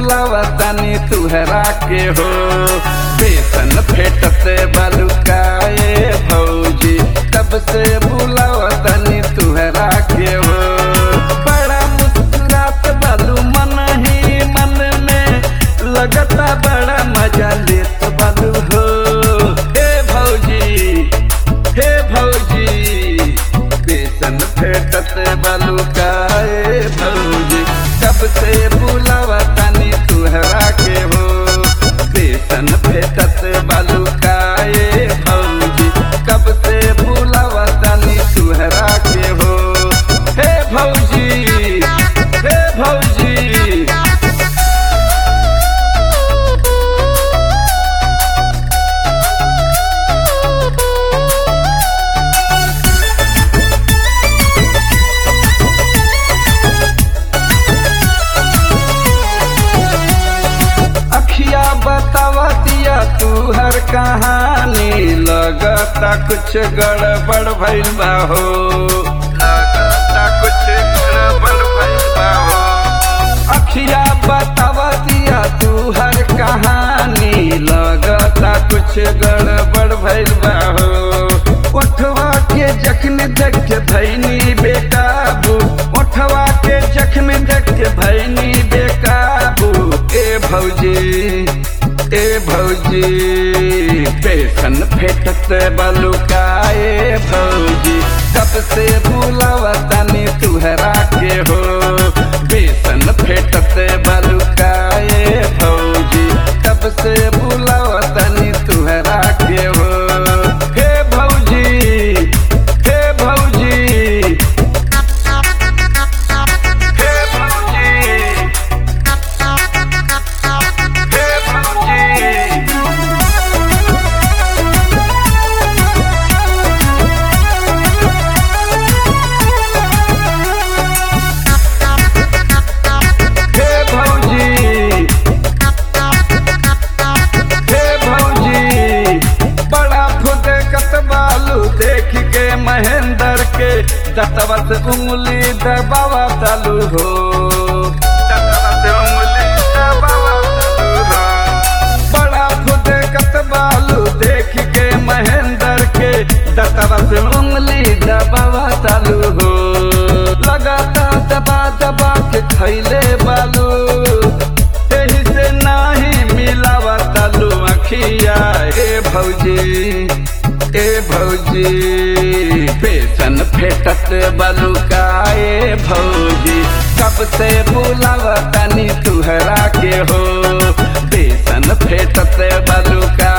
बुलावा तनी तुहरा के हो बेसन फेटत बलुकाए भौजी तब से बुलावा तनी तुहरा के हो बड़ा मुस्कुरात बालू मन ही मन में लगता बड़ा मजा लेत बालू हो हे भौजी हे भौजी बेसन फेटत बालू काए भौजी कब से बुलावा तनी तुहरा के हो बेसन फेटत बालू काए भौजी कब से बुलावा तनी तुहरा के हो हे भौजी हे भौजी अखिया बतावा दिया तू हर कहानी लगता कुछ गड़बड़ भइल बा हो लगता कुछ गड़बड़ भइल बा हो अखिया बतावा दिया तू हर कहानी लगता कुछ गड़बड़ भइल बा हो ओठवा के जख्म देख के भैनी बेकाबू ओठवा के जख्म देख के भैनी बेकाबू ए भौजी ए भौजी बेसन फेटत बलुकाए भौजी कब से बुलावा तनी तुहरा के हो बेसन फेटत बलुकाए भौजी कब से बुलावा तनी तुहरा के हो हे भौजी हे भौजी हे भौजी हे भौजी हे भौजी हे भौजी बड़ा फुदे कतबालू देख के महेंद्र के दतवा से उंगली दबावा चालू हो दतवा से उंगली दबावा चालू हो बड़ा फुदे कतबालू देख के महेंद्र के दतवा से उंगली दबावा चालू हो लगाता दबा दबा के खैले बालू एही से नाही मिलावा तालू अखिया ए भौजी ए भौजी बेसन फेटत बलुकाए भौजी कब से बुलावा तनी तुहरा के हो बेसन फेटत बलुका